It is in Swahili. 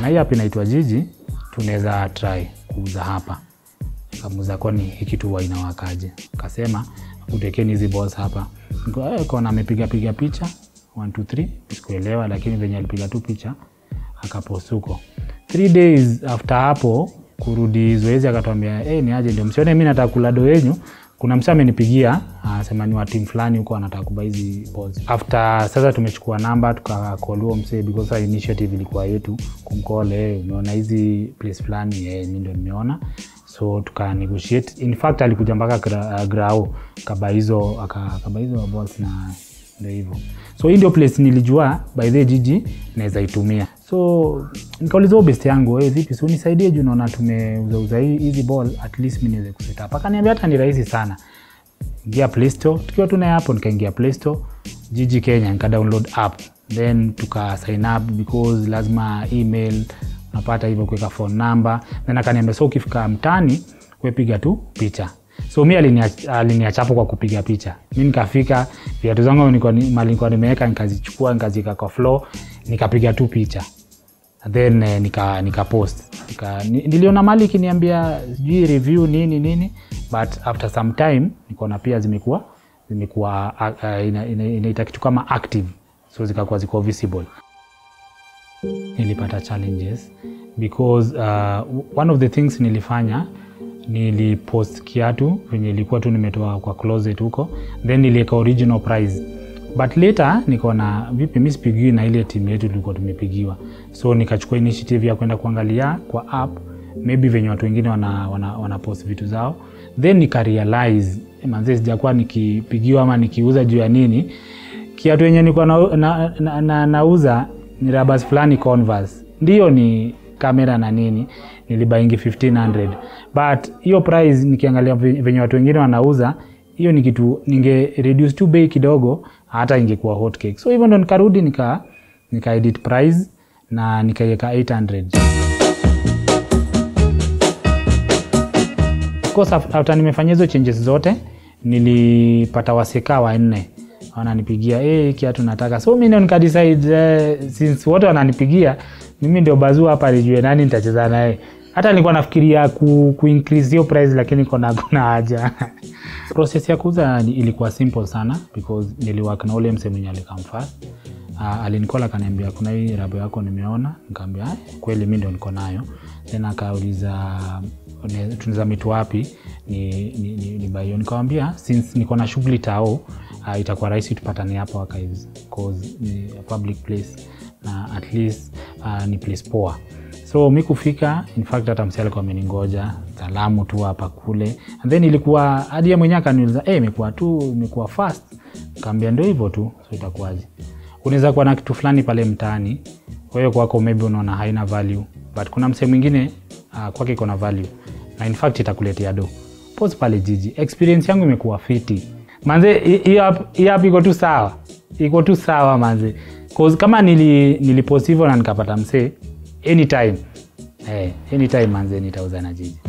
hii app inaitwa Jiji, tunaweza try kuuza hapa. Kamuza kwani hii kitu huwa inawakaje? Kasema utekeni hizi balls hapa. Niko eh, kona amepiga piga picha 1 2 3 sikuelewa, lakini venye alipiga tu picha akapost huko. 3 days after hapo kurudi zoezi akatwambia eh, ni aje ndio msione mimi nataka kula do yenyu. Kuna msee amenipigia anasema ni wa timu fulani huko anataka kuba hizi balls. After sasa tumechukua namba tukakall huo msee because our initiative ilikuwa yetu kumcall, eh, umeona hizi place fulani eh, mimi ndio nimeona so tuka negotiate in fact alikuja mpaka gra, grao kaba hizo aka- kaba hizo balls na ndio hivyo so hii ndio place nilijua by the jiji naweza itumia so nikauliza huyo best yangu hey, vipi si unisaidie juu naona tumeuzauza hii- hizi ball at least mi niweze kuset up akaniambia hata ni rahisi sana ingia play store tukiwa tuna hapo nikaingia play store jiji kenya nika download app then tuka sign up because lazima email unapata hivyo kuweka phone number then akaniambia so ukifika mtani wepiga tu picha so mi aliniach- aliniachapo kwa kupiga picha mi nikafika viatu zangu nilikuwa ni- mali nilikuwa nimeweka nikazichukua nikaziweka kwa floor nikapiga tu picha then eh, nika, nika post nika, ni- niliona mali ikiniambia sijui review nini nini but after some time nikaona pia zimekuwa zimekuwa uh, uh, ina, ina, inaita kitu kama active so zikakuwa ziko visible nilipata challenges because uh, one of the things nilifanya nilipost kiatu venye ilikuwa tu nimetoa kwa closet huko then niliweka original price but later nikaona vipi mi sipigiwi na ile timu yetu tulikuwa tumepigiwa so nikachukua initiative ya kwenda kuangalia kwa app maybe venye watu wengine wana, wana, wana post vitu zao then nikarealize manze sijakuwa nikipigiwa ama nikiuza juu ya nini kiatu yenye nilikuwa nauza na, na, na, nauza ni rabas fulani Converse. Ndio ni kamera na nini nilibaingi 1500 but hiyo price nikiangalia ve- venye watu wengine wanauza hiyo ni kitu ninge reduce tu bei kidogo hata ingekuwa hot cake. So hivyo ndo nikarudi nika nika edit price na nikaiweka 800 Of course af- after nimefanya hizo changes zote nilipata waseka wanne wananipigia hey, kiatu nataka so mi ndio nikadecide uh, since wote wananipigia mimi ndio bazuu hapa nijue nani nitacheza naye hata nilikuwa nafikiria ku, ku increase hiyo price lakini kona kuna haja process ya kuuza ni- ilikuwa simple sana because niliwork na ule mse mwenye alikam first uh, alinikola akaniambia kuna hii rabo yako nimeona nikaambia "Ah, kweli mi ndio niko nayo then akauliza "Ne- tunaweza mitu wapi ni, ni, ni, ni baio nikawambia since niko na shughuli tao uh, itakuwa rahisi tupatane hapa wakaiz cause ni a public place na at least uh, ni place poa so mi kufika in fact hata msi alikuwa ameningoja salamu tu hapa kule and then ilikuwa hadi ye mwenyewe akaniuliza hey, imekuwa tu imekuwa fast kaambia ndio hivyo tu so itakuwaje unaweza kuwa na kitu fulani pale mtaani wewe kwako maybe unaona haina value but kuna msee mwingine uh, kwake iko na value na in fact itakuletea do pos pale jiji experience yangu imekuwa fiti manze hi- hii app- hii app iko tu sawa iko tu sawa manze 'Cause kama nili, nilipost hivyo na nikapata msee anytime eh, anytime manze nitauza na jiji